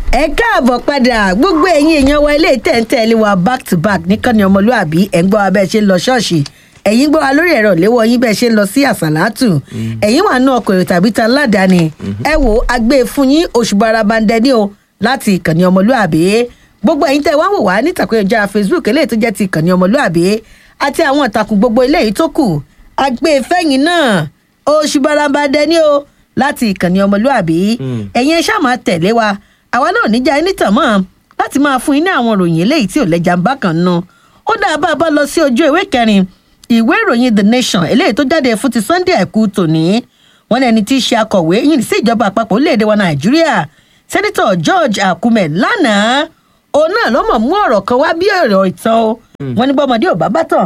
ẹ káàbọ̀ padà gbogbo ẹ̀yin èèyàn wa ilé tẹ̀ǹtẹ̀lé wa back to back nìkànnì ọmọlúàbí ẹ̀ ń gbọ́ wa bẹ́ẹ̀ ṣe ń lọ ṣọ́ọ̀ṣì ẹ̀yin gbọ́ wa lórí ẹ̀rọ léwọ́ yín bẹ́ẹ̀ ṣe ń lọ sí àsàlátù ẹ̀yin wà nù ọkọ̀ èrò tàbí ta ládàáni ẹ wò agbé fún yín oṣù barabandẹ ní o láti ìkànnì ọmọlúàbí gbogbo ẹ̀yin tẹ́ wá wò wá ní ìtàkùn ẹ̀já facebook eléyìí tó jẹ́ ti ìkànnì ọmọlúàbí àti àwọn ìtàkùn gbogbo eléyìí tó kù agbé fẹ́yìn náà oṣù barabandẹ ní o láti ìkànnì ọmọlúàbí ẹ̀yin ẹ ṣáà máa tẹ̀lé wa àwa náà níjà ẹni tàn mọ́ láti máa fún yín ní àwọn ìròyìn eléyìí tí ò lẹ́jà ń bá kan nu ó dáa bá a bá lọ sí ojú ìwé kẹrin ìwé ìròyìn the nation eléyìí tó jáde fún ti sunday àìkú tòní wọn ẹni tí í ṣe akọ̀wé yìí sí ìjọba àpapọ̀ orílẹ̀-èdè wa nàìjíríà sẹ́nitọ̀ george akume lánàá òun náà ló mọ̀ mú ọ̀rọ̀ kan wá bí ọ̀rọ̀ ìtàn o wọn ní bọ́mọdé ò bá bá tàn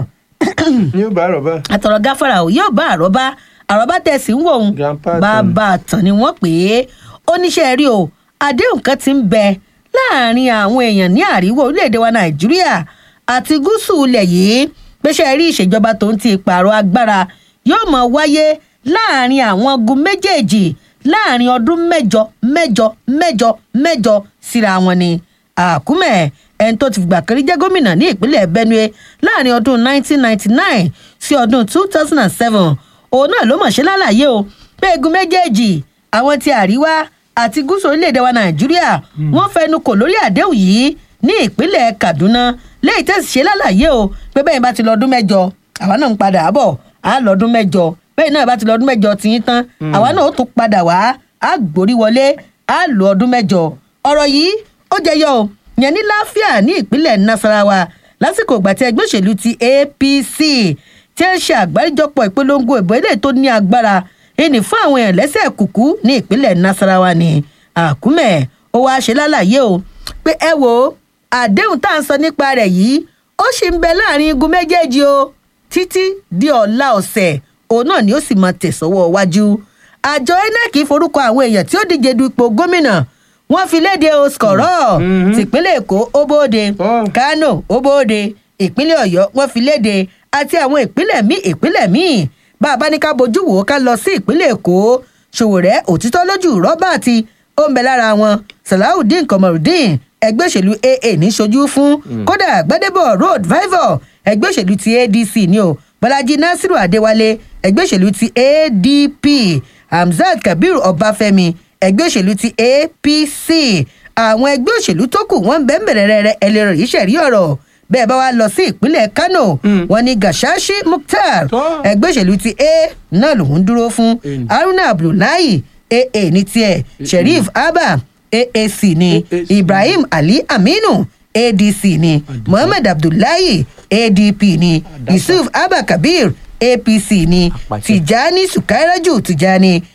yóò bá àròbá. àtọ̀rọ̀ gáfárà ò yóò bá àrọ́bá àrọ́bá tẹ̀sí ń wò ó Grandpa tàn. bàbá àtàn ni wọ́n pè é oníṣẹ́ rí o àdéhùn kan ti ń bẹ láàrin àwọn èèyàn ní àríwá orílẹ̀-èdè wa nàìjíríà àti gúúsù ilẹ̀ yìí pèsè rí ìṣèjọba tó ń ti pààrọ̀ agbára yóò mọ̀ wáyé láàrin àwọn ogun méjèèjì láàrin ọdún mẹ́jọ mẹ́jọ mẹ́jọ mẹ́jọ síra wọn ni àkúmẹ̀ ẹni tó ti fìgbà kan rí jẹ́ gómìnà ní ìpínlẹ̀ benue láàrin ọdún 1999 sí ọdún 2007 òun náà ló mọ̀ ṣe lálàyé o pé egun méjèèjì àwọn ti àríwá àti gúúsù orílẹ̀-èdè wa nàìjíríà wọ́n fẹnu kò lórí àdéhùn yìí ní ìpínlẹ̀ kaduna léyìí tẹ̀sí ṣe lálàyé o pé bẹ́ẹ̀ bá ti lọ́dún mẹ́jọ àwa náà ń padà bọ̀ á lọ́dún mẹ́jọ bẹ́ẹ̀ náà bá ti lọ́dún mẹ́jọ tí yín tán àwa náà ó tún padà wá á gbórí wọlé á lọ ọdún mẹ́jọ ọ̀rọ̀ yìí ó jẹyọ o yẹn ní láfíà ní ìpínlẹ̀ nasarawa lásìkò ìgbà tí ẹgbẹ́ òṣèlú ti apc tí ń ṣe àgbáríjọpọ̀ ìpolongo ìbò eléyìí tó ní agbára ìní fún àwọn èèyàn lẹ́sẹ̀ kùkú ní ìpínlẹ̀ nasarawa ní àkúmẹ̀ ó wáá ṣe lálàyé o pé ẹ wo àdéhùn tá à ń sọ nípa rẹ̀ yìí ó sì ń bẹ láàrin igun méjèèjì o títí di ọ̀la ọ̀sẹ̀ òun náà ni ó sì máa tẹ̀sọ́wọ́ wájú àjọ inec forúkọ àwọn èèyàn tí ó díje du ipò gómìnà wọn fi léde o skọ̀rọ̀ tìpínlẹ̀ èkó ó bóde Oh. kánò ó bóde ìpínlẹ̀ ọ̀yọ́ wọn fi léde àti àwọn ìpínlẹ̀ míì ìpínlẹ̀ míì bá a bá ní ká bójú wò ó ká lọ sí ìpínlẹ̀ èkó ṣòwòrẹ́ òtítọ́ lójú rọ́bàtì ó ń bẹ lára wọn salawudeen kọmọrùdín ẹgbẹ́ òṣèlú aa ní ṣojú fún kódà gbadebo road vival ẹgbẹ́ òṣèlú ti adc ni o bọ́lájí nasiru adéwálé ẹgbẹ́ òṣèlú ti adp hamzat kabir ọbáfẹ́mi ẹgbẹ́ òṣèlú ti apc àwọn ẹgbẹ́ òṣèlú tó kù wọ́n ń bẹ́ẹ̀ bẹ̀rẹ̀ rẹ̀ ẹlẹ́rọ yìí ṣẹ̀rí ọ̀rọ̀ bẹ́ẹ̀ bá wa lọ sí ìpínlẹ̀ kano wọn ni gashashi mukhtar Tọ́. ẹgbẹ́ òṣèlú ti a náà lòún dúró fún Mm. haruna abdullahi aa ní tiẹ̀ sheriff abba aac ni AAC. ibrahim ali aminu adc ni muhammed abdullahi adp ni yusuf abba kabir apc ni Apàṣẹ. tijani sukairaju tijani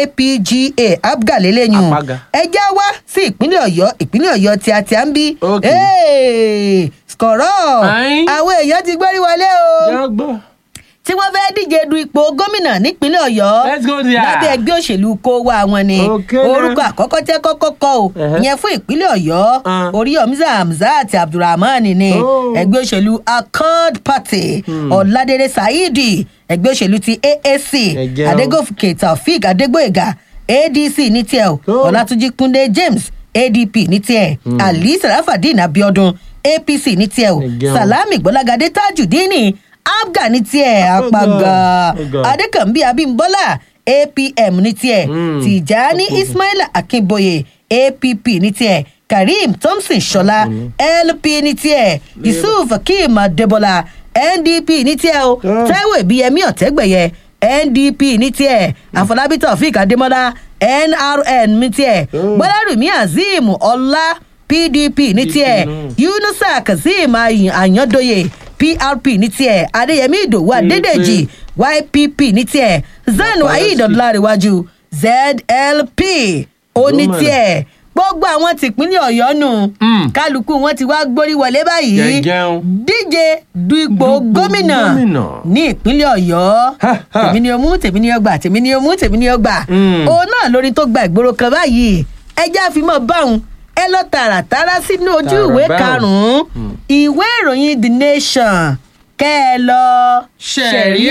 apga abgaleleyin Apága. ẹjá wá sí ìpínlẹ̀ ọ̀yọ́ ìpínlẹ̀ ọ̀yọ́ tí a ti à ń bí Ok. skọ̀rọ̀ Ayin. àwọn èèyàn ti gbẹ́rí wọlé o jẹ́ gbọ́. tí wọ́n fẹ́ díje du ipò gómìnà nípínlẹ̀ ọ̀yọ́ Let's go there. lábẹ́ ẹgbẹ́ òṣèlú kó wá wọn ni Okay now. orúkọ àkọ́kọ́ tẹ́ kọ́kọ́ kọ́ o Ẹhẹ́. ìyẹn fún ìpínlẹ̀ ọ̀yọ́ Ah. oríyọ̀mísà hamzat abdulrahman ni Oh. ẹgbẹ́ òṣèlú accord party ọ̀làdẹ̀dẹ̀ saidi ẹgbẹ́ òṣèlú ti aac Ẹ jẹun. adégòkè taofik adégbòyega adc ní tiẹ̀ o Oh. ọ̀làtúnjì kúndé james adp ní tiẹ̀ ali sarafadin abiodun apc ní tiẹ̀ o Ẹ jẹun. salami gbọ́lágadé tajudeen abga ní tiẹ̀ apága Ọ̀gá. adékànbí abímbọ́lá apm ní tiẹ̀ Mm. tìjání ismaila akínbóyè app ní tiẹ̀ kareem thompson ṣọlá lp ní tiẹ̀ yusuf akeem adébọlá ndp ní tiẹ̀ o Ah. taiwo ibiyemi ọ̀tẹ́gbẹ̀yẹ ndp ní tiẹ̀ àfọlábí taofik adémọlá nrn ní tiẹ̀ Oh. gbọ́dọ̀rùmí azeem ọlá pdp ní tiẹ̀ náà. yunusa kazeem Ayan- ayandoye prp ní tiẹ̀ adéyẹmí ìdòwú adédèjì ypp ní tiẹ̀ zanu Bàbá ayé Yásì. ìdọ̀dọ̀láríwájú zlp ó ní Gómìnà. tiẹ̀ gbogbo àwọn tìpínlẹ̀ ọ̀yọ́ nù Mm. kálukú wọn ti wá gbórí wọlé báyìí Jẹjẹun. díje du ipò Dupò gómìnà gómìnà. ní ìpínlẹ̀ ọ̀yọ́ Ha, ha. tèmi ni o mú tèmi ni o gbà tèmi ni o mú tèmi ni o gbà Mm. òun náà lórí tó gba ìgboro kan báyìí ẹjẹ́ àfimọ́ báwọn ẹ lọ tààràtàrà sínú ojú Tààrà ìwé báwọn. karùn-ún ìwé ìròyìn the nation kẹ́ ẹ lọ ṣẹ̀rí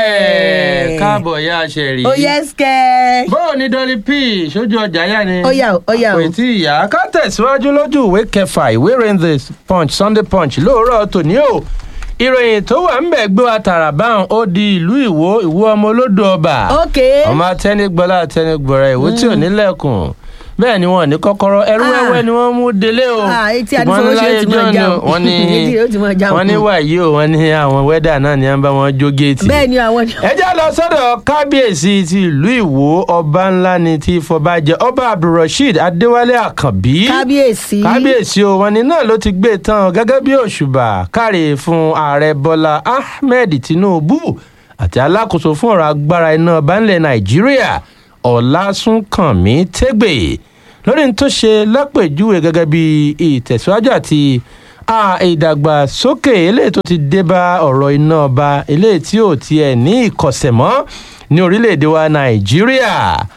ẹ̀ káàbọ̀ ya ṣẹ̀rí. ó yẹ skẹ́. bóò ni dolly p sójú ọjà yá ni. ó yà ó ó yà ó. kò tí ì yá ká tẹ̀síwájú lójú ìwé kẹfà ìwé ìròyìn the punch sunday punch lóòrọ̀ tòní o ìròyìn tó wà ń bẹ̀ gbé wa tààrà báwọn ó di ìlú ìwó ìwó ọmọ olódò ọba ok ọmọ atẹnigbọlá atẹnigbọrẹ ìwó tí ò nílẹ̀kùn bẹ́ẹ̀ ni wọn ní kọ́kọ́rọ́ ẹrú Ah. wẹ́wẹ́ ni wọ́n mú délé o Ah, etí Ṣùgbọ́n adífowóṣe láyé ó ti máa ọjọ́ já ni o. wọ́n ní Etí ó ti máa já o. wọ́n ní wàyí o wọ́n ní àwọn wẹ́dà náà ni wọ́n bá wọn jó géètì bẹ́ẹ̀ ni àwọn. ẹ já lọ sọ́dọ̀ kábíyèsí ti ìlú ìwó ọba ńlá ni ti fọbajẹ ọba abdulrasheed adéwálé àkànbí kábíyèsí. kábíyèsí o wọn ni náà ló ti gbé tán gẹ́gẹ́ bí òṣùbà káre fún ààrẹ bọ́lá ahmed tinubu àti alákòóso fún ọ̀rọ̀ agbára iná banlẹ̀ nàìjíríà ọ̀làsúnkànmí tẹ́gbẹ̀ lórí ní tó ṣe lápèjúwe gẹ́gẹ́ bí ìtẹ̀síwájú àti a ìdàgbàsókè eléyìí tó ti dé bá ọ̀rọ̀ iná ọba eléyìí tí ò tiẹ̀ ní ìkọ̀sẹ̀ mọ́ ní orílẹ̀-èdè wa nàìjíríà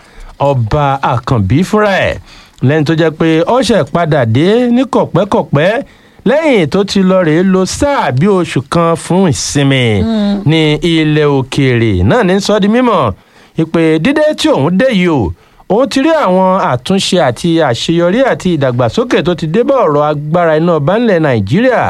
ọba àkànbí fúnra ẹ̀ lẹ́yìn tó jẹ́ pé ọ̀sẹ̀ padà dé ní kọ̀pẹ́kọ̀pẹ́ lẹ́yìn tó ti lọ rèé lo sáà bí oṣù kan fún ìsinmi ní ilẹ̀ òkèèrè náà ní sọ́ di mímọ̀ ìpè dídé tí òun dé yìí o òun ti rí àwọn àtúnṣe àti àṣeyọrí àti ìdàgbàsókè tó ti dé bá ọ̀rọ̀ agbára iná ọba ńlẹ̀ nàìjíríà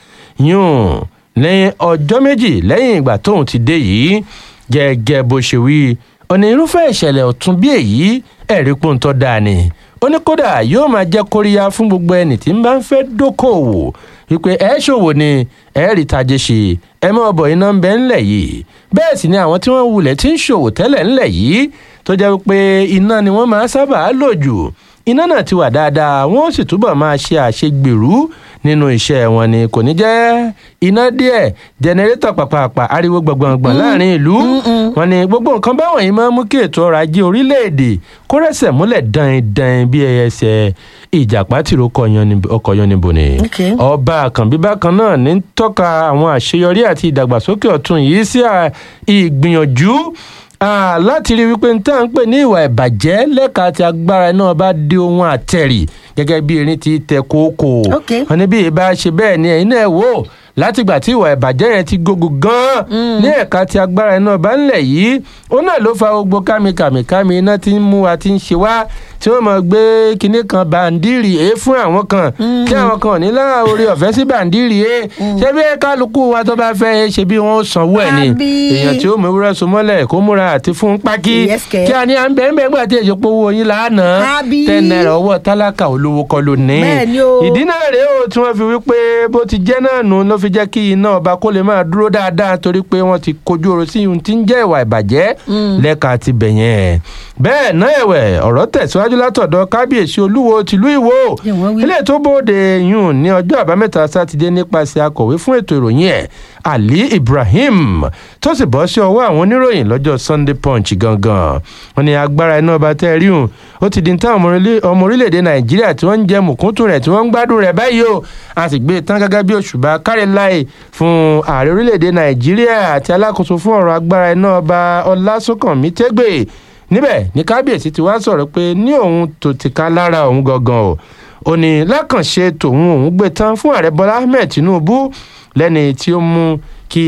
yún lẹ́yìn ọjọ́ méjì lẹ́yìn ìgbà tóun ti dé yìí gẹ́gẹ́ bó ṣe wí ọ̀nà irúfẹ́ ìṣẹ̀lẹ̀ ọ̀tún bí èyí ẹ̀rí pòǹtọ́ dáa ni ó ní kódà yóò máa jẹ́ kóríyá fún gbogbo ẹni tí ń bá ń fẹ́ dókòwò wípé ẹ ṣòwò ni ẹ rí tajé ṣe ẹ mọ ọbọ iná ń bẹ ńlẹ̀ yìí bẹ́ẹ̀ sì ni àwọn tí wọ́n wulẹ̀ tí ń ṣòwò tẹ́lẹ̀ ńlẹ̀ yìí tó jẹ́ pé iná ni wọ́n máa sábà lò jù iná náà ti wà dáadáa wọ́n sì túbọ̀ máa ṣe àṣegbèrú nínú iṣẹ́ wọn ni kò ní jẹ́ iná díẹ̀ jẹnẹrétọ̀ pàpàpà ariwo gbọ̀ngbọ̀ngbọ̀n láàrin ìlú wọn ni gbogbo nǹkan báwọn yìí máa ń mú kí ètò ọrọ̀ ajé orílẹ̀-èdè kó rẹ́sẹ̀ múlẹ̀ dan-dan bí ẹyẹsẹ̀ ìjàpá tìró ọkọ̀ yannibo ni Okay. ọba àkànbí bákan náà ní tọ́ka àwọn àṣeyọrí àti ìdàgbàsókè ọ̀tun yìí sí à- ìgbìyànjú ah, láti rí wípé ní tá à ń pè ní ìwà ìbàjẹ́ lẹ́ka àti agbára náà bá di ohun àtẹ̀rì gẹ́gẹ́ bí erin ti tẹ kókó Okay. wọn ní bí ìbá ṣe bẹ́ẹ̀ ni ẹ̀yin náà wò látìgbà tí ìwà ìbàjẹ́ yẹn ti gógó gan-an ní ẹ̀ka ti agbára iná ọba ńlẹ̀ yìí ó náà ló fa gbogbo kámikàmìkámi iná tí ń mú wa tí ń ṣe wá tí wọ́n mọ̀ gbé kinní kan bàǹdìrì èé fún àwọn kan kí àwọn kan ò ní lára orí ọ̀fẹ́ sí bàǹdìrì èé ṣé bí kálukú wa tó bá fẹ́ ṣe bí wọ́n sanwó ẹ̀ ni Àbí? èèyàn tí ó mú ewúrẹ́ so mọ́lẹ̀ kó múra àti fún pákí Yes, kẹ̀. kí a ní à ń bẹ́ẹ̀ bẹ́ẹ̀ gbà tí èso powó yín lánàá Àbí? ten naira ọwọ́ tálákà olówó kọ́ ló ní Bẹ́ẹ̀ ni o. ìdí náà rèé o tí wọ́n fi wí pé bó ti jẹ́ náà nù ló fi jẹ́ kí iná ọba kó lè máa dúró dáadáa torí pé wọ́n ti kojú ọ̀rọ̀ sí ohun tí ń jẹ́ ìwà ìbàjẹ́ lẹ́ka ti bẹ̀ yẹn. bẹ́ẹ̀ náà ẹ̀wẹ̀ ọ̀rọ̀ tẹ̀síwájú látọ̀dọ̀ kábíyèsí olúwo tìlú ìwó Ṣé wọ́n wí? ilé tó bóde yùn ní ọjọ́ àbámẹ́ta sátidé nípasẹ̀ akọ̀wé fún ètò ìròyìn ẹ̀ ali ibrahim tó sì bọ́ sí ọwọ́ àwọn oníròyìn lọ́jọ́ sunday punch gangan wọn ni agbára iná ọba tẹ́ ẹ rí hùn ó ti di táwọn ọmọ orílẹ̀- ọmọ orílẹ̀-èdè nàìjíríà tí wọ́n ń jẹ mùkúntù rẹ̀ tí wọ́n ń gbádùn rẹ̀ báyìí o a sì gbé e tán gẹ́gẹ́ bí òṣùbà kárí láì fún ààrẹ orílẹ̀-èdè nàìjíríà àti alákòóso fún ọ̀rọ̀ agbára iná ọba ọlásùnkànmí tẹ́gbẹ̀ níbẹ̀ ní kábíyèsí ti wá sọ̀rọ̀ pé ní òun tó ti ká lára òun gangan o ó ní lákànṣe tòun òun gbé tán fún ààrẹ bọ́lá ahmed tinubu lẹ́ni tí ó mú kí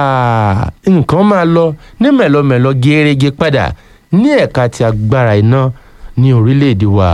ah, nǹkan máa lọ ní mẹ̀lọmẹ̀lọ gẹ́rẹ́gẹ́ padà ní ẹ̀ka ti agbára iná ní orílẹ̀-èdè wa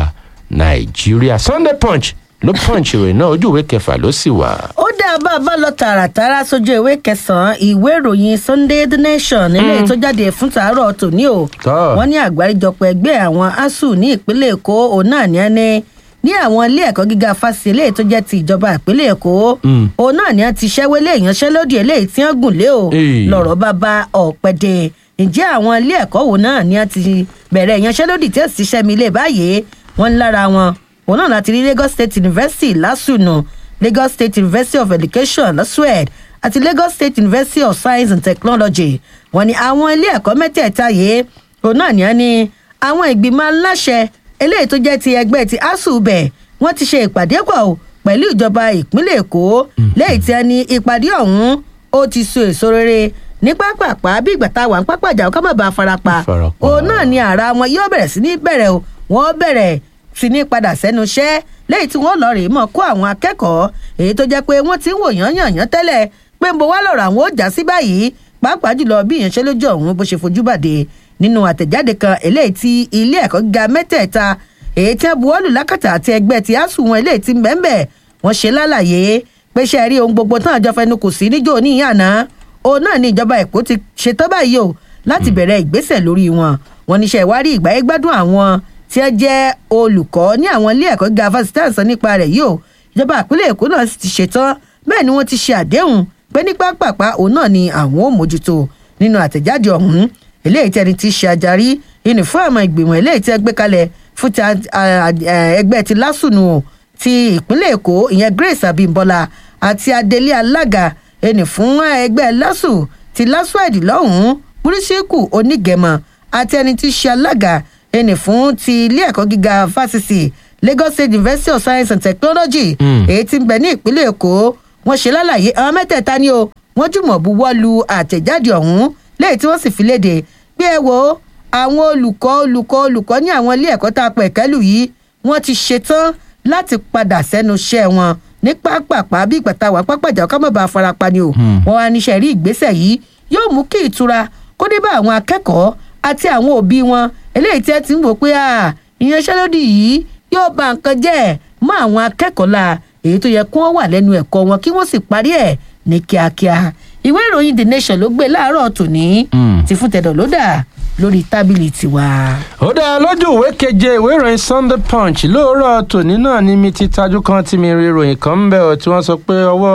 nàìjíríà sunday punch ló punch ìwé náà ojú ìwé kẹfà ló sì wà. ó dá bá a bá lọ tààràtàrà sójú ìwé kẹsànán ìwé ìròyìn sunday the nation eléyìí tó jáde fún tàárọ̀ tòní o Tọ́. wọ́n ní àgbáríjọpọ̀ ẹgbẹ́ àwọn asuu ní ìpínlẹ̀ èkó òun náà ní ẹni ní àwọn ilé ẹ̀kọ́ gíga fásitì eléyìí tó jẹ́ ti ìjọba ìpínlẹ̀ èkó Mm. òun náà ní wọ́n ti ṣẹ́wélé ìyanṣẹ́lódì eléyìí tí wọ́n gùn lé o Èè. lọ́rọ̀ bá bá ọ̀pẹ̀dẹ̀ ǹjẹ́ àwọn ilé ẹ̀kọ́ wo náà ní wọ́n ti bẹ̀rẹ̀ ìyanṣẹ́lódì tí ó sì ṣẹ́mi ilé báyìí wọ́n ń lára wọn òun náà láti rí lagos state university lásùnù lagos state university of education lasued àti lagos state university of science and technology wọ́n ní àwọn ilé ẹ̀kọ́ mẹ́tẹ̀ẹ̀ta yìí òun náà ní wọ́n ní àwọn ìgbìmọ̀ aláṣẹ eléyìí tó jẹ́ ti ẹgbẹ́ ti asuu bẹ̀ wọ́n ti ṣe ìpàdé pọ̀ o pẹ̀lú ìjọba ìpínlẹ̀ èkó lẹ́yìn tí a ní ìpàdé ọ̀hún ó ti so èso rere ní pápápá bí ìgbà tá a wà ń pápá ìjà ká má bàa farapa Farapa. òun náà ni ara wọn yóò bẹ̀rẹ̀ sí ní bẹ̀rẹ̀ o wọ́n bẹ̀rẹ̀ sí ní padà sẹ́nu iṣẹ́ lẹ́yìn tí wọ́n lọ rèé mọ̀ kó àwọn akẹ́kọ̀ọ́ èyí tó jẹ́ pé wọ́n ti ń wò yán yàn yán tẹ́lẹ̀ pé ń bo wá lọ̀rọ̀ àwọn ó já sí báyìí pàápàá jùlọ bí ìyanṣẹ́lójú ọ̀hún bó ṣe fojú bàdé nínú àtẹ̀jáde kan eléyìí tí ilé ẹ̀kọ́ gíga mẹ́tẹ̀ẹ̀ta èyí tí wọ́n buwọ́lù lákàtà àti ẹgbẹ́ ti asuu wọn eléyìí tí ń bẹ́ẹ̀ wọ́n ṣe lálàyé pé ṣe rí ohun gbogbo tán àjọ fẹnu kò sí níjó ní ìyànà òun náà ni ìjọba èkó ti ṣetán báyìí o láti bẹ̀rẹ̀ ìgbésẹ̀ lórí wọn wọn níṣẹ́ ìwárí ìgbáyé gbádùn àwọn tí wọ́n jẹ́ olùkọ́ ní àwọn ilé ẹ̀kọ́ gíga fásitì àǹsán nípa rẹ̀ yìí o ìjọba ìpínlẹ̀ èkó náà sì ti ṣetán bẹ́ẹ̀ ni wọ́n ti ṣe àdéhùn pé ní pápápá òun náà ni àwọn ò mójútó nínú àtẹ̀jáde ọ̀hún eléyìí tí ẹni tí ṣe ajarí ìní fún àwọn ìgbìmọ̀ eléyìí tí ẹ gbé kalẹ̀ fún ti ẹgbẹ́ ti lásùnù ti ìpínlẹ̀ èkó ìyẹn grace abimbola àti adelé alága ẹni fún ẹgbẹ́ lásù ti lásùàdì lọ́hùn-ún múrísíkù onígẹ̀mọ̀ àti ẹni tí ṣe alága ẹni fún ti ilé ẹ̀kọ́ gíga fásitì lagos state university of science and technology èyí tí ń bẹ ní ìpínlẹ̀ èkó wọ́n ṣe lálàyé àwọn mẹ́tẹ̀ẹ̀ta ni o wọ́n jùmọ̀ buwọ́ lu àtẹ̀jáde ọ̀hún lẹ́yìn tí wọ́n sì fi léde bí ẹ wo àwọn olùkọ́ olùkọ́ olùkọ́ ní àwọn ilé ẹ̀kọ́ tá a pẹ̀ kẹ́lù yìí wọ́n ti ṣetán láti padà sẹ́nu iṣẹ́ wọn ní pápápá bí ìgbà táwa pápájà ọkọ mọba farapa ni o wọn wá níṣẹ́ rí ìgbésẹ̀ yìí yóò mú kí ìtura kó dé bá àwọn akẹ́kọ̀ọ́ àti àwọn òbí wọn eléyìí tí ẹ ti ń wò pé ìyanṣẹ́lódì yìí yóò ba nǹkan jẹ́ mọ́ àwọn akẹ́kọ̀ọ́ la èyí tó yẹ kí wọ́n wà lẹ́nu ẹ̀kọ́ wọn kí wọ́n sì parí ẹ̀ ní kíákíá ìwé ìròyìn the nation ló gbé láàárọ̀ tòní ti fún tẹ̀dọ̀ ló dà lórí tábìlì tiwa. ó dáa lójú ìwé keje ìwé ìròyìn sunday punch lóòrọ̀ tòní náà ni mi ti tajú kan tí mi rí ìròyìn kan ń bẹ̀ ọ́ tí wọ́n sọ pé ọwọ́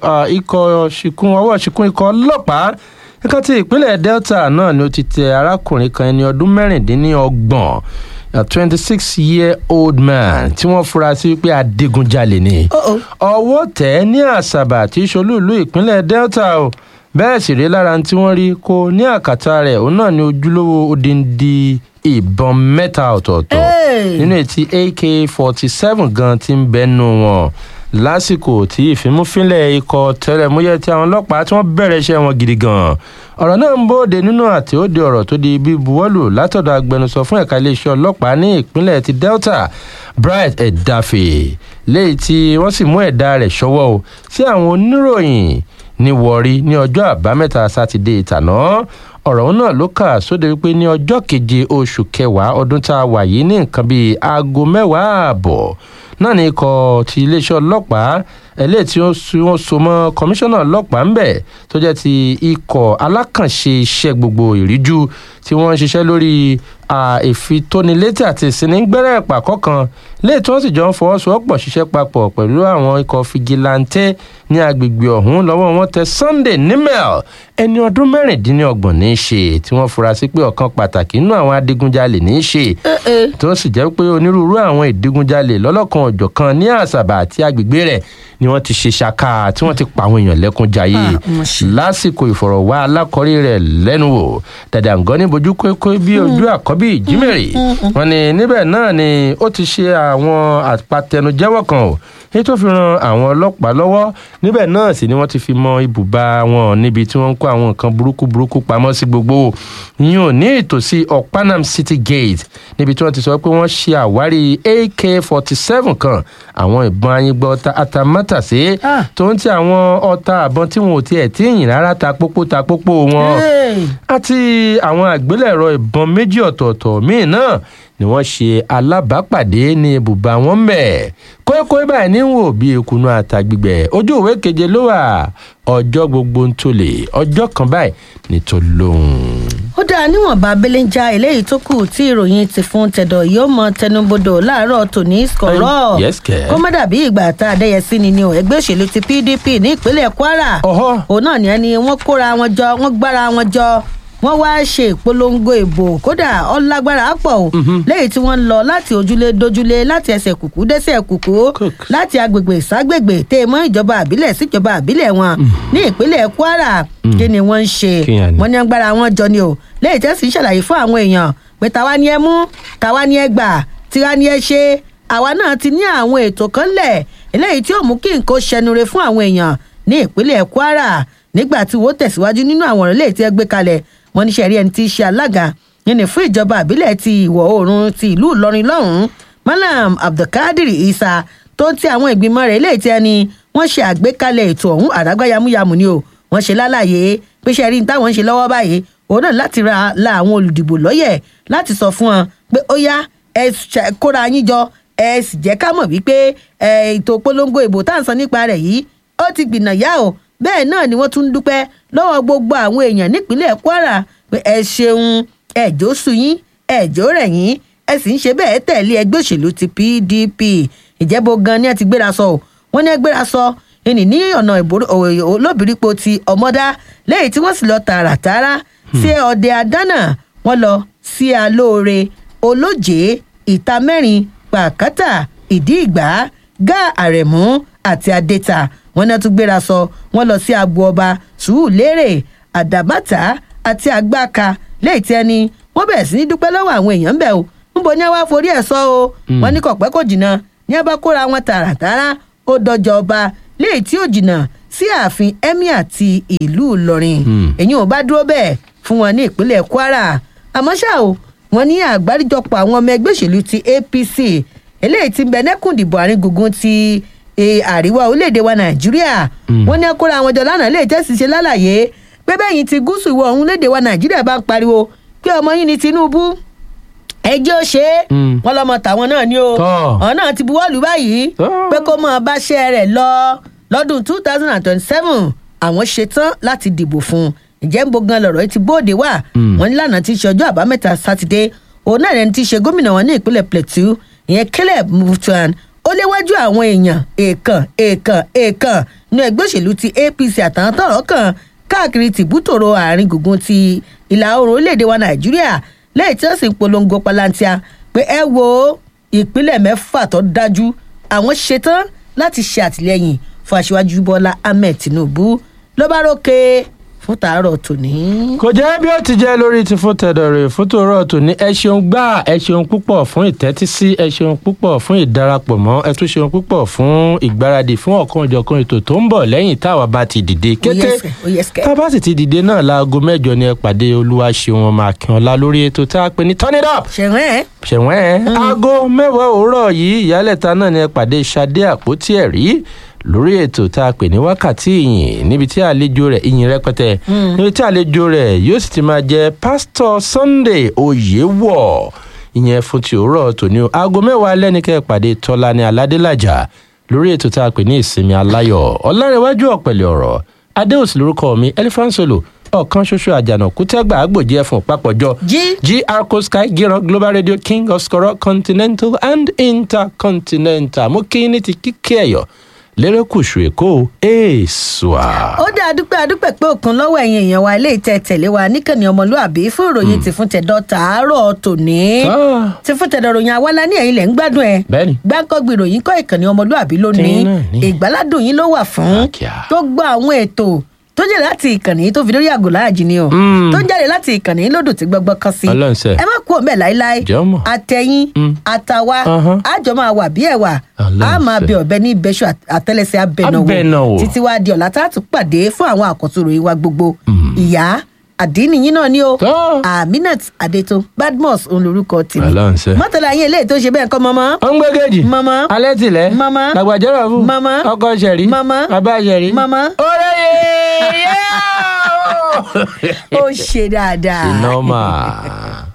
ikọ̀ ṣìkún ọwọ́ ṣìkún ikọ̀ ọlọ́pàá nǹkan tí ìpínlẹ̀ delta náà ni ó ti tẹ arákùnrin kan ẹni ọdún mẹ́rìndínlọ́gbọ̀n a twenty six year old man tí wọ́n fura sí pé adigunjalè ni ọwọ́ tẹ̀ ní àṣàbà tí ṣolúìlú ìpínlẹ̀ delta o bẹ́ẹ̀ sì rí lára tí wọ́n rí kó ní àkàtà rẹ̀ òun náà ní ojúlówó odindi ìbọn mẹ́ta ọ̀tọ̀ọ̀tọ̀ nínú ètí ak forty seven gan ti ń bẹ́nu wọn lásìkò tí ìfimúfínlẹ̀ ikọ̀ tẹlẹmúyẹ́ tí àwọn ọlọ́pàá tí wọ́n bẹ̀rẹ̀ iṣẹ́ wọn gidi gan ọ̀rọ̀ náà ń bóde nínú àtẹ̀óde ọ̀rọ̀ tó di bí buwọ́lù látọ̀dọ̀ agbẹnusọ fún ẹ̀ka iléeṣẹ́ ọlọ́pàá ní ìpínlẹ̀ ti delta bright edafe léyìí tí wọ́n sì mú ẹ̀dá rẹ̀ ṣọwọ́ o sí àwọn oníròyìn ní wọrí ní ọjọ́ àbámẹ́ta sátidé ìtàná ọ̀rọ̀ náà ló kà sóde wípé ní ọjọ́ keje oṣù kẹwàá ọdún tá a wà yìí ní nǹkan bíi aago mẹ́wàá ààbọ̀ náà ní ikọ̀ ti iléeṣẹ́ ọlọ́pàá eléyìí tí wọ́n so mọ́ kọmíṣánná ọlọ́pàá ń bẹ̀ tó jẹ́ ti ikọ̀ alákànṣe iṣẹ́ gbogbo ìríjú tí wọ́n ń ṣiṣẹ́ lórí ìfitónilétí àti ìsinigbẹ́rẹ́ ìpàkọ́ kan léè tí wọ́n sì jọ ń fọwọ́sowọ́pọ̀ ṣiṣẹ́ papọ̀ pẹ̀lú àwọn ikọ̀ fìgìláńtẹ́ ní agbègbè ọ̀hún lọ́wọ́ wọn tẹ sunday nimel ẹni ọdún mẹ́rìndínlọ́gbọ̀n ní í ṣe tí wọ́n fura sí pé ọ̀kan pàtàkì nínú àwọn adigunjalè ní í ṣe tó sì jẹ́ pé onírúurú àwọn ìdigunjalè lọ́lọ́kan ọ̀jọ̀kan ní àṣàbà àti agbègbè rẹ̀ ni wọ́n ti ṣe ṣaka tí wọ́n ti pa àwọn èèyàn lẹ́kún jayé lásìkò ìfọ̀rọ̀wá alákọ̀rí rẹ̀ lẹ́nu wò dàdàngọ́ ní bojú kókó bí ojú àkọ́bí ìjímèrè wọn ni níbẹ̀ náà ni ó ti ṣe àwọn àpatẹnujẹ́wọ́ kan o èyí tó fi ran àwọn ọlọ́pàá lọ́wọ́ níbẹ̀ náà sì ni wọ́n ti fi mọ ibùba wọn níbi tí wọ́n ń kó àwọn nǹkan burúkú burúkú pamọ́ sí gbogbo yìí ò ní ìtòsí ọ̀pánam city gate níbi tí wọ́n ti sọ pé wọ́n ṣe àwárí ak forty seven kan àwọn ìbọn ayíngbọ́ atamátàsé tó ń ti àwọn ọta àbọn tí wọn ò tiẹ̀ tí yìn rárá ta pópó ta pópó wọn àti àwọn àgbélẹ̀rọ ìbọn méjì ọ̀tọ̀ọ̀tọ̀ míì náà ni wọ́n ṣe alábàápàdé ní ibùba wọn bẹ̀ kókó báyìí ní wò bí ekunu àtàgbìgbẹ̀ ojú ìwé keje ló wà ọjọ́ gbogbo ń tolè ọjọ́ kan báyìí ní tó lóhùn. ó dáa níwọ̀nba belenja eléyìí tó kù tí ìròyìn ti fún tẹ̀dọ̀ yóò mọ tẹnubodò láàárọ̀ tòní skọ̀rọ̀ yes kẹ́. kó má dàbí ìgbà tá a dẹ́yẹ sí ni ni o ẹgbẹ́ òṣèlú ti pdp ní ìpínlẹ̀ kwara ọ̀họ́ òun náà ni ẹni wọ́n kóra wọn jọ wọ́n gbára wọn jọ wọ́n wá ṣe ìpolongo ìbò kódà ọlágbára pọ̀ o lẹ́yìn tí wọ́n ń lọ láti ojúlé dojúlé láti ẹsẹ̀ kùkú dẹ́sẹ̀ kùkú láti agbègbè ságbègbè tẹ́ ẹ mọ́ ìjọba àbílẹ̀ síjọba àbílẹ̀ wọn ní ìpínlẹ̀ kwara kí ni wọ́n ń ṣe Kí ni? wọ́n ní agbára wọn jọ ni o lẹ́yìn tí wọ́n sì ń ṣàlàyé fún àwọn èèyàn pé tàwa ni ẹ mú tàwa ni ẹ gbà tiwa ni ẹ ṣe àwa náà ti ní àwọn ètò kan lẹ̀ eléyìí tí ó mú kí nǹkan ṣẹnure fún àwọn èèyàn ní ìpínlẹ̀ kwara nígbà tí wọ́n tẹ̀síwájú nínú àwọn ọ̀rọ̀ eléyìí tí ẹ gbé kalẹ̀ wọ́n ní sẹ́rí ẹni tí í ṣe alága yẹn ní fún ìjọba àbílẹ̀ ti ìwọ̀ oòrùn ti ìlú ìlọrin lọ́hùn-ún malam abdulkadir isa tó ń ti àwọn ìgbìmọ̀ rẹ̀ eléyìí tí ẹni wọ́n ṣe àgbékalẹ̀ ètò ọ̀hún àdágbá yamuyamu ni o wọ́n ṣe lálàyé pé ṣe rí ní táwọn ń ṣe lọ́wọ́ báyìí òun náà láti ra la àwọn olùdìbò lọ́yẹ̀ láti sọ fún wọn pé ó yá ẹ ṣe- kóra yín jọ ẹ sì jẹ́ ká mọ̀ wípé ẹ, ètò polongo ìbò tá à ń sọ nípa rẹ̀ yìí ó ti gbìnà yá o bẹ́ẹ̀ náà ni wọ́n tún ń dúpẹ́ lọ́wọ́ gbogbo àwọn èèyàn nípínlẹ̀ kwara pé ẹ ṣeun ẹ̀jọ́ sùn yín ẹ̀jọ́ rẹ̀ yín ẹ sì ń ṣe bẹ́ẹ̀ tẹ̀lé ẹgbẹ́ òṣèlú ti pdp ìjẹ́bọ gan ni ẹ ti gbéra sọ o wọ́n ní ẹ gbéra sọ ẹnì ní ọ̀nà ìbòrò- ò- ò- olóbìrípo ti ọmọdá lẹ́yìn tí wọ́n sì lọ tààràtàrà sí ọdẹ adánà wọ́n lọ sí alóore olóje ìta mẹ́rin pàkátà ìdí ìgbà gá àrẹ̀mú àti adẹ́ta wọ́n náà tún gbéra sọ wọ́n lọ sí agbo ọba sùúrùlérè àdàbàtà àti àgbàkà lẹ́yìn tí ẹni wọ́n bẹ̀rẹ̀ sí ní dúpẹ́ lọ́wọ́ àwọn èèyàn ń bẹ̀ o níbo ni wàá forí ẹ̀ sọ o wọ́n ní kọ̀pẹ́ kò jìnnà ní a bá kóra wọn tààràtàrà ó dọjọ́ ọba léyìí tí ó jìnnà sí ààfin emir ti ìlú ìlọrin Hmm. èyí ò bá dúró bẹ́ẹ̀ fún wọn ní ìpínlẹ̀ kwara àmọ́ ṣá o wọ́n ní àgbáríjọpọ̀ àwọn ọmọ ẹgbẹ́ òṣèlú ti apc eléyìí ti ń bẹ nẹ́kùndìbò àárín gbùngbùn ti eh, àríwá orílẹ̀-èdè wa nàìjíríà Hmm. wọ́n ní akóra àwọn jọ lánàá lè tẹ́sí ṣe lálàyé pé bẹ́ẹ̀ yìí ti gúúsù ìwọ̀ ọ̀hún lédè wa nàìjíríà bá ń pariwo pé ọmọ yín ni tinubu ẹjẹ́ ó ṣe é Hmm. wọ́n lọ́mọ tàwọn náà ni o Tọ́. ọ̀hún náà ti buwọ́lù báyìí Tọ́. pé kó mọ̀ báṣẹ́ rẹ̀ lọ lọ́dún two thousand and twenty-seven àwọn ṣetán láti dìbò fún un ìjẹ́ ń bo gan lọ̀rọ̀ yìí ti bóde wá Hmm. wọ́n ní lánàá ti ṣe ọjọ́ àbámẹ́ta sátidé òun náà ẹni tí í ṣe gómìnà wọn ní ìpínlẹ̀ plateau ìyẹn caleb mutwan ó léwájú àwọn èèyàn èèkàn èèkàn èèkàn ní ẹgbẹ́ òṣèlú ti apc àtàwọn tọ̀rọ̀ kàn káàkiri tìbútòrò àárín gbùngbùn ti ìlà oòrùn orílẹ̀-èdè wa nàìjíríà lẹ́yìn tí wọ́n sì ń polongo palantia pé ẹ wo ìpínlẹ̀ mẹ́fà tó dájú àwọn ṣetán láti ṣe àtìlẹ́yìn fún aṣíwájú bọ́lá ahmed tinubu ló bá rókè fún tàárọ̀ tòní. kò jẹ́ bí ó ti jẹ́ lórí ti fún tẹ̀dọ̀rẹ̀ fún tòrọ̀ tòní ẹ ṣeun gbà ẹ ṣeun púpọ̀ fún ìtẹ́tísí ẹ ṣeun púpọ̀ fún ìdarapọ̀ mọ́ ẹ tún ṣeun púpọ̀ fún ìgbáradì fún ọ̀kan ìjọ̀kan ètò tó ń bọ̀ lẹ́yìn táwa bá ti dìde kété yes, oh, yes, kẹ́. tá a bá sì ti dìde náà láago mẹ́jọ ni ẹ pàdé olúwa ṣeun ọmọ akínọlá lórí ètò tá a pè ní turn it up ṣẹ̀wọ̀n ẹ̀ ṣẹ̀wọ̀n ẹ̀ aago mẹ́wàá òwúrọ̀ yìí ìyálẹ̀ta náà ni ẹ pàdé Ṣadé àpótí ẹ̀rí lórí ètò tá a pè ní wákàtí ìyìn níbi tí àlejò rẹ̀ ìyìn rẹpẹtẹ níbi tí àlejò rẹ̀ yóò sì ti máa jẹ pásítọ̀ Sunday Oyèwọ̀ ìyẹn fún ti òwúrọ̀ tòní o aago mẹ́wàá alẹ́ ní kẹ́ ẹ pàdé Tọ́lání Aládélàjà lórí ètò tá a pè ní ìsinmi aláyọ̀ ọ̀làrẹ̀wájú ọ̀pẹ̀lẹ̀ ọ̀rọ̀ adéòsì lórúkọ mi elephant solo ọ̀kan ṣoṣo àjànàkú tẹ́gbà àgbòjì ẹ̀fọn papọ̀jọ jí GR Sky Giro Global Radio King of Skoro Continental and Intercontinental mo kí ní ti kíkẹ́ ẹ̀yọ́ lérèkùṣù èkó èèṣùà. ó dá adúpẹ́ adúpẹ́ pé òkun lọ́wọ́ ẹ̀yin èèyàn wa ilé ìtẹ́ tẹ̀lé wa níkànnì ọmọlúàbí fún ìròyìn ti fún tẹ̀dọ̀ tàárọ̀ tòní Ah. ti fún tẹ̀dọ̀ ròyìn awálá ní ẹ̀yin lẹ̀ ń gbádùn ẹ̀ Bẹ́ẹ̀ni. gbáǹkọ́gbì ìròyìn kọ́ ìkànnì ọmọlúàbí lónìí Tẹ́yìn náà ní. ìgbáládùn yín ló wà fún Àkíá. tó gbọ́ àwọn ètò tó jẹ́ láti ìkànnì tó fi lórí àgọ́ láàjì ni o Mm. tó jáde láti ìkànnì lódò tí gbọgbọ́ kan sí Ọlọ́run ṣe. ẹ má kú òun bẹ́ẹ̀ láéláé Jọ̀ọ́. àtẹ̀yìn Mm. àtàwa Ahán. àjọ máa wà bí ẹ̀wà Ọlọ́run a máa ṣe. bẹ ọ̀bẹ ní ìbẹ́sù àtẹ́lẹsẹ̀ abẹnáwó Abẹnáwó. títí wá di ọ̀la tá a tún pàdé fún àwọn àkọ́tún ìròyìn wa gbogbo ìyá àdínníyìn náà ni o Tọ́. aminat adeto badmus òun lorúkọ tèmi Ọlọ́run ṣe. mọ́tàlá yín eléyìí tó ṣe bẹ́ẹ̀ kọ́ mọ́mọ́ ó ń gbégéjì. Mama. alẹ́ tilẹ̀. Mama. làgbàjọ́rọ̀ fún. Mama. ọkọ ṣẹ̀rí. Mama. bàbá ṣẹ̀rí. Mama. ọ̀rẹ́ yẹ̀ẹ́. ó ṣe dáadáa. ìnáwó máa.